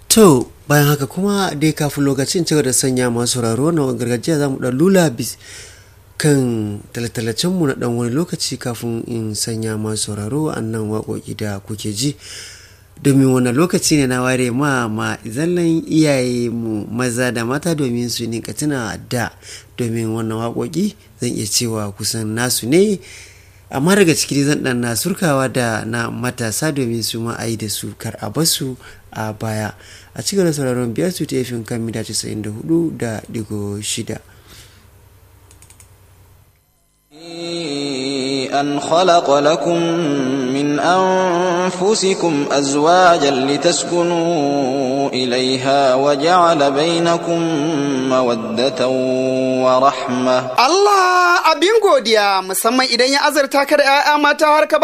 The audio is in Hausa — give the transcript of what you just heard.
to bayan haka kuma dai kafin lokacin cigaba da sanya masu sauraro na gargajiya za mu ɗan lula bis kan talatalacenmu na ɗan wani lokaci kafin in sanya masu sauraro annan waƙoƙi da kuke ji domin wannan lokaci ne na ware ma ma zallan iyaye mu maza da mata domin su ninka tuna da domin wannan waƙoƙi zan iya cewa kusan nasu ne amma daga ciki zan dan na surkawa da na matasa domin su ma a yi da su kar a basu a baya a cikin da sauraron biyar su ta kan mita 94 da digo shida أن خلق لكم من أنفسكم أزواجا لتسكنوا إليها وجعل بينكم مودة ورحمة Allah abin godiya musamman idan ya azarta ka da 'ya'ya mata har ka